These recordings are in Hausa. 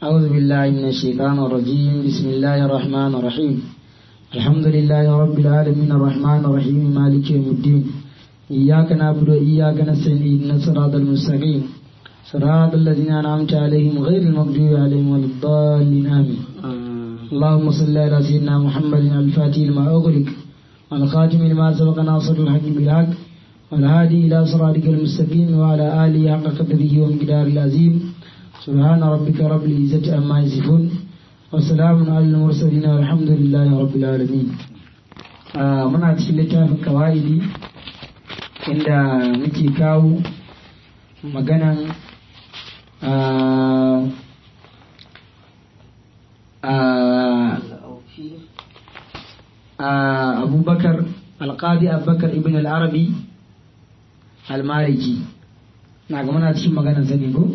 أعوذ بالله من الشيطان الرجيم بسم الله الرحمن الرحيم الحمد لله رب العالمين الرحمن الرحيم مالك يوم الدين إياك نعبد وإياك نستعين اهدنا الصراط المستقيم صراط الذين أنعمت عليهم غير المغضوب عليهم ولا الضالين آمين اللهم صل على سيدنا محمد الفاتح لما أغلق والخاتم لما سبق ناصر الحق بالحق والهادي إلى صراطك المستقيم وعلى آله حق قدره ومقدار العظيم سبحان ربك رب العزة عما يصفون وسلام على المرسلين والحمد لله رب العالمين آه muna cikin littafin kawa'idi inda muke kawo maganan abubakar alƙadi abubakar ibn al-arabi al-maliki na ga muna cikin maganan sani ko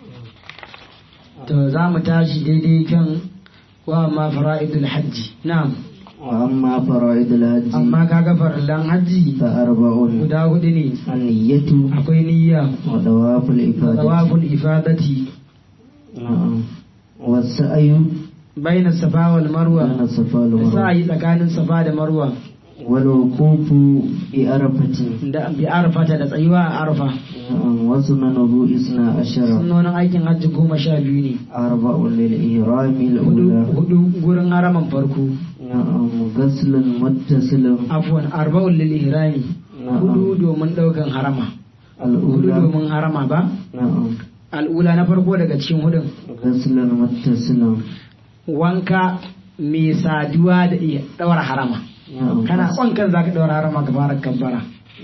to za mu tashi daidai kan wa ma fara'idul hajji na'am وأما فرائض الهج amma kaga farallan hajji فأربع guda hudu ne النية akwai niyya وطواف الإفادة tawaful ifadati نعم والسعي baina safa wal marwa بين الصفا da والمروة sa'ayi tsakanin safa da marwa والوقوف بأرفة da bi arfata da tsayuwa a arfa نعم وسننه إثنى عشر sunnonin aikin hajji goma sha biyu ne أربع للإهرام hudu الأولى hudu gurin haraman farko نعم غسل متصل afwan arba'un lil ihrami hudu نعم domin daukan harama hudu الأولى domin harama ba نعم al'ula na farko daga cikin hudun غسل متصل wanka mai saduwa da iya daura harama نعم kana wankan zaka daura harama ka fara kabbara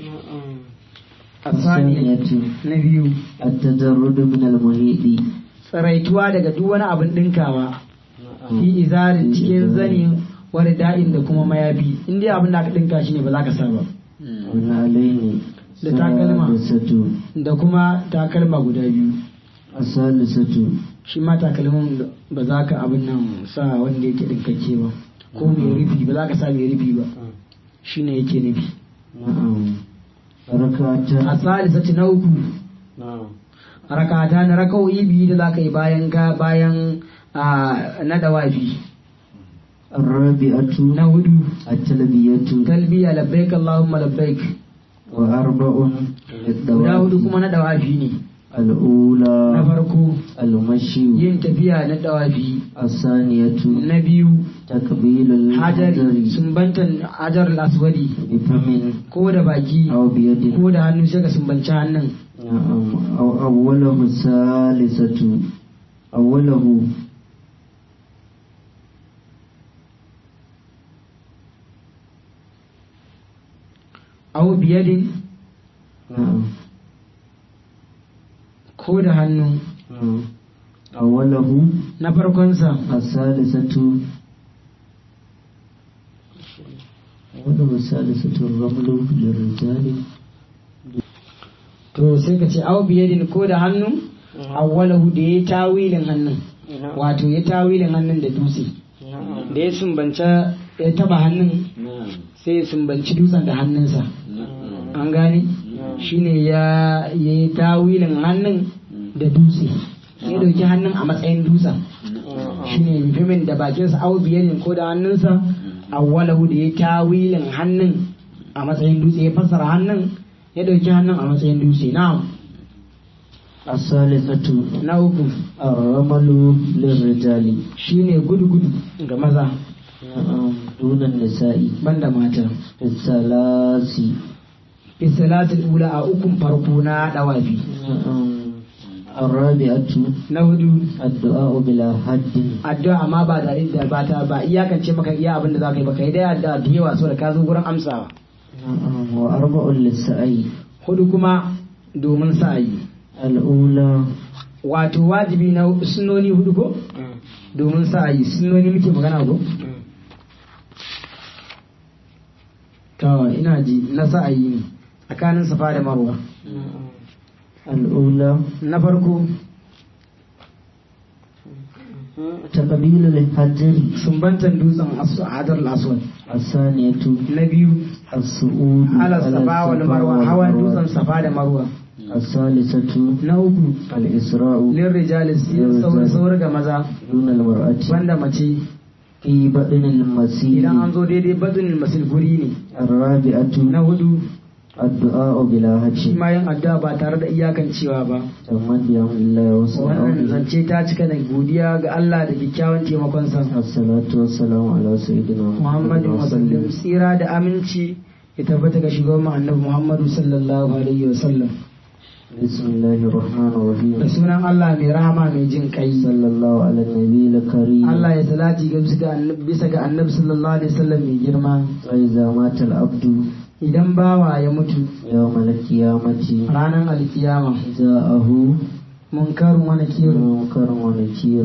asani الثانية na biyu التجرد من المهيد tsaraituwa daga duk wani abin dinkawa fi izarin cikin zani wani da'in da kuma mayafi in dai abin da aka dinka shi ne ba za ka sa ba والنعلين Da takalma. السادسة da kuma takalma guda biyu الثالثة shi ma takalmin da ba za ka abin nan sa wanda yake dinkakke ba ko mai rufi ba za ka sa mai rufi ba shi ne yake nufi نعم a ركعتان salisati na uku نعم rakata na raka'o'i biyu da za ka yi bayan ka bayan a na dawafi الرابعة na hudu التلبية talbiya labbaik allahumma labbaik وأربع guda hudu للدواب kuma na dawafi ne na الأولى farko المشي yin tafiya na dawafi الثانية na biyu تقبيل hajar الحجر sumbantan hajar aswadi بفم ko da baki أو بيد ko da hannu sai ka sumbanci hannun نعم أو أوله الثالثة أوله au biyadin نعم ko da hannu نعم أوله na farkonsa الثالثة أوله الثالثة الرمل للرجال to sai ka ce au biyadin ko da hannu awwalahu da ya tawilin hannun wato ya tawilin hannun da dutse da ya sumbanta ya taba hannun sai ya sumbanci dutsen da hannunsa an gane shine ya ya yi tawilin hannun da dutse ya dauki hannun a matsayin dutsen shine mutumin da bakinsa au biyadin ko da hannunsa awwalahu da ya tawilin hannun a matsayin dutse ya fassara hannun ya dauki hannun a matsayin dutse na'am الثالثة na uku الرمل للرجال shine gudu gudu ga maza نعم دون النساء banda mata في الثلاث isalatul ula a ukun farko na dawafi نعم الرابعة na hudu الدعاء بلا حد addu'a amma ba da da ba ta ba iyakance maka iya abin da za ka yi ba kai dai addu'a da yawa so da ka zo gurin amsawa نعم وأربع للسعي hudu kuma domin sa'ayi الأولى wato wajibi na sunnoni hudu ko domin sa'ayi sunnoni muke magana ko to ina ji na sa'ayi ne tsakanin safa da marwa الأولى na farko تقبيل الحجر sumbantan dutsen asu- hadar aswad الثانية na biyu الصعود ala safa wal marwa hawan dutsen safa da marwa الثالثة na uku الإسراء lin rijalis saur saur ga maza دون المرأة banda mace في بطن المسيح idan an zo daidai badun masil guri ne الرابعة na hudu الدعاء بلا shi هدف ma yin addu'a ba tare da iyakancewa ba تمد يوم الله wannan وسلامه zance ta cika da godiya ga Allah da kyakkyawan taimakon sa الصلاة والسلام على سيدنا محمد Muhammadu wasallam وسلم tsira da aminci ya tabbata ga shugaban mu annabi Muhammadu sallallahu alaihi wasallam بسم الله الرحمن da الرحيم sunan Allah mai rahama mai jin kai صلى الله على النبي الكريم Allah ya salati ga bisa ga annabi bisa ga annabi sallallahu alaihi wasallam mai girma وإذا مات العبد idan bawa ya mutu يوم القيامة ranar alkiyama جاءه munkarun wani kirin منكر ونكير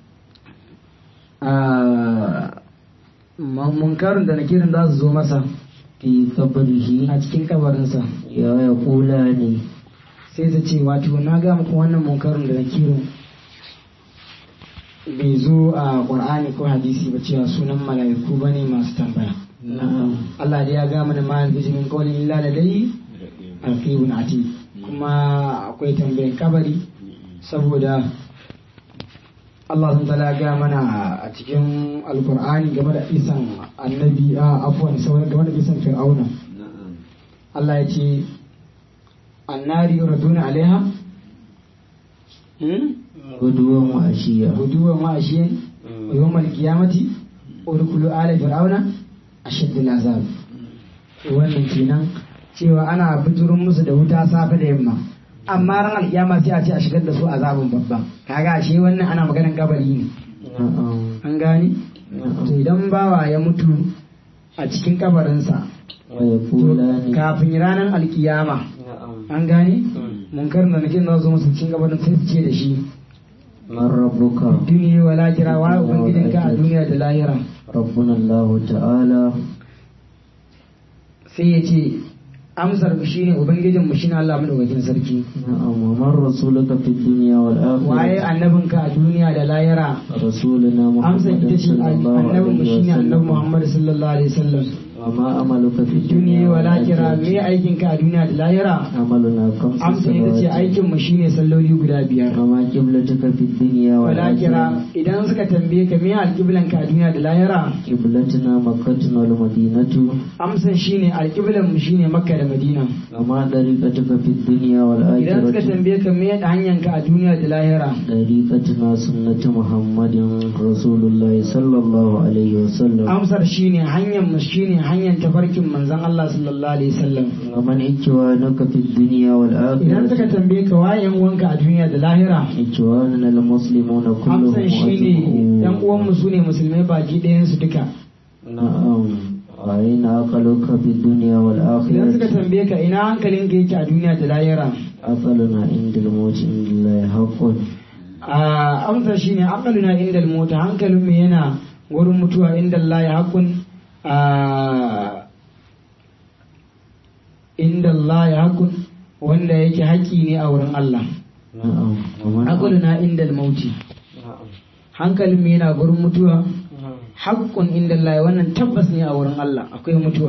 munkarun da nakirin za su zo masa في قبره a cikin kabarinsa يا يقولان sai ta ce wato na ga muku wannan munkarun da nakirin bai zo a qur'ani ko hadisi ba cewa sunan mala'iku bane masu tambaya نعم Allah da ya ga mana ma yanzu min qawlin illa ladai alqibun ati kuma akwai tambayan kabari saboda Allah sun tala ga mana a cikin alkur'ani game da isan annabi a afuwan sauran game da isan fir'auna Allah ya ce annari yuraduna alaiha hmm? غدوا وعشيا guduwan ma'ashiyan wa yawmal qiyamati urkulu ala fir'auna ashaddul azab wannan kenan cewa ana biturun musu da wuta safe da yamma amma ran alkiyama sai a ce a shigar da su azabin babba kaga ashe wannan ana maganar kabari ne نعم an gani to idan bawa ya mutu a cikin kabarinsa to ويقولان kafin ranar alkiyama نعم an gani munkar da nake na zo musu cikin kabarin sai su ce da shi من ربك duniya wa lahira wa ubangijinka a duniya da lahira ربنا الله تعالى sai ya ce amsar mu shine ubangijin mu shine Allah madaukakin sarki نعم ومن رسولك في الدنيا waye والآخرة annabinka a duniya da lahira رسولنا amsar محمد ita ce صلى الله annabin mu عليه shine annabi وسلم Muhammad sallallahu alaihi wasallam وما عملك في duniya الدنيا wa lahira me والآخرة aikinka a duniya da lahira عملنا خمس amsar ita ce صلوات aikin mu shine salloli guda biyar وما قبلتك في الدنيا walakira والآخرة idan suka tambaye ka me alƙiblanka a duniya da lahira قبلتنا مكة والمدينة amsan shine alƙiblan mu shine makka da madina وما طريقتك في الدنيا idan suka والآخرة tambaye ka me hanyanka a duniya da lahira طريقتنا سنة محمد رسول الله صلى الله عليه وسلم amsar shine hanyar mu shine hanyar tafarkin manzon Allah sallallahu alaihi wasallam ومن إخوانك في الدنيا idan suka والآخرة tambaye ka wayan wanka a duniya da lahira إخواننا المسلمون كلهم amsan shine yan أجمعون uwan mu sune musulmai baki ɗayan su duka نعم وأين عقلك في الدنيا idan suka والآخرة tambaye ka ina hankalinka yake a duniya da lahira عقلنا عند الموت عند الله حق a amsar shine aqaluna inda mota hankalin mu yana wurin mutuwa inda Allah ya hakun a inda Allah ya hakun wanda yake haƙi ne a wurin Allah نعم ومن aqaluna inda mauti نعم hankalin mu yana wurin mutuwa haƙƙun inda Allah wannan tabbas ne a wurin Allah akwai mutuwa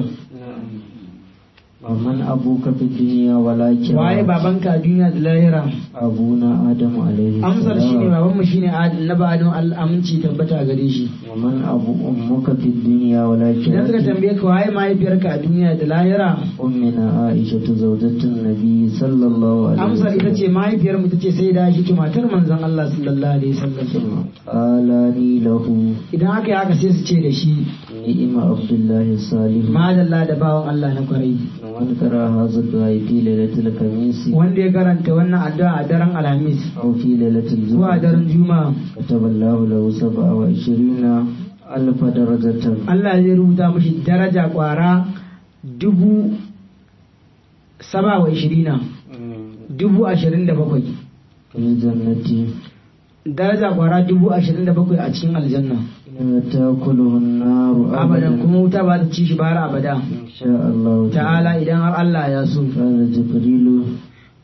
ومن أبوك في الدنيا والآخرة waye babanka a duniya da lahira أبونا آدم عليه amsar shine السلام babanmu shine annabi Adam Allah aminci tabbata gare shi ومن أبو أمك في الدنيا idan suka والآخرة tambaye ka waye mahaifiyarka a duniya da lahira أمنا عائشة زوجة النبي صلى الله عليه amsar ita ce وسلم mahaifiyar mu tace sai da shi matar manzon Allah sallallahu alaihi wasallam قال لي له idan aka yi haka sai su ce da shi نعم عبد الله الصالح madalla da bawan Allah na kwarai ومن قرأ هذا الدعاء في ليلة الخميس wanda ya karanta wannan addu'a a daren alhamis أو في ليلة ko a الجمعة daren juma'a كتب الله له سبعة وعشرين ألف درجة Allah zai rubuta mashi daraja kwara dubu saba wa ishirina dubu ashirin da bakwai في الجنة daraja kwara dubu ashirin da bakwai a cikin aljanna لا تأكله النار abadan أبدا kuma wuta ba ta ci shi bara abada إن شاء الله ta'ala idan har Allah ya so قال جبريل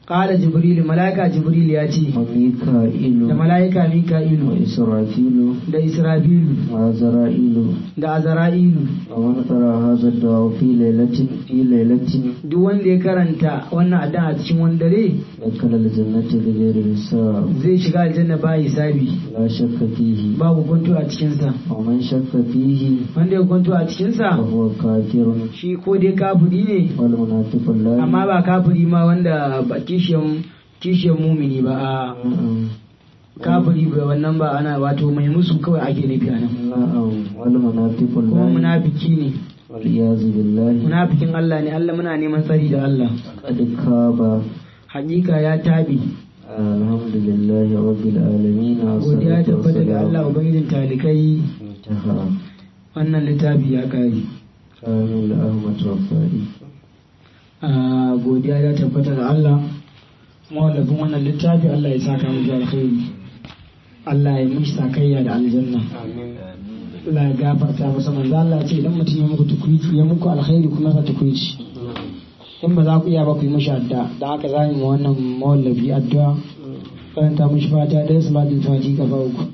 qala jibril malaika jibril ya ce وميكائيل da malaika mika'ilu وإسرافيل da israfilu وعزرائيل da azra'ilu ومن قرأ هذا الدعاء في ليلة في ليلة duk wanda ya karanta wannan addu'a a cikin wani dare دخل الجنة بغير حساب zai shiga aljanna ba hisabi لا شك فيه babu kwanto a cikinsa ومن شك فيه wanda ya kwanto a cikinsa فهو كافر shi ko dai kafiri ne والمنافق لا amma ba kafiri ma wanda ba kishiyan kishiyan mumini ba a kafiri ba wannan ba ana wato mai musu kawai ake nufi a nan نعم والمنافق kuma لا munafiki ne والعياذ بالله munafikin Allah ne Allah muna neman tsari da Allah قد خاب hakika ya tabi الحمد لله رب العالمين godiya والصلاة tabbata ga Allah والسلام ubangijin talikai انتهى wannan littafi ya kare كامل أحمد رفائي a godiya ya tabbata ga Allah mawallafin wannan littafi Allah ya saka mu da alkhairi Allah ya mishi sakayya da aljanna Allah ya gafarta masa manzo Allah ya ce idan mutum ya muku tukuici ya muku alkhairi kuma sa tukuici in ba za ku iya ba ku yi mishi addu'a da haka za mu yi wannan mawallafi addu'a karanta mishi fata da su ba da fati kafa uku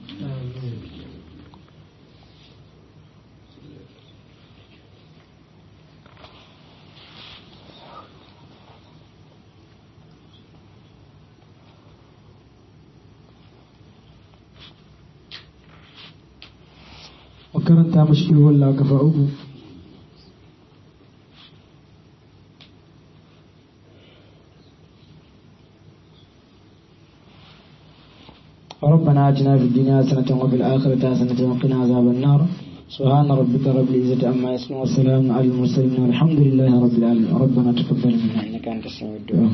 wa karanta mishi ilwallah kafa uku ربنا آتنا في الدنيا حسنة وفي الآخرة حسنة وقنا عذاب النار سبحان ربك رب العزة عما يصفون والسلام على المرسلين والحمد لله رب العالمين ربنا تقبل منا إنك أنت السميع الدعاء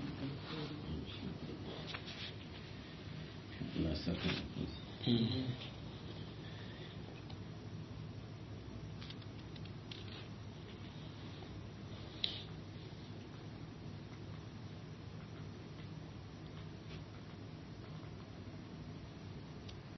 Allah saka.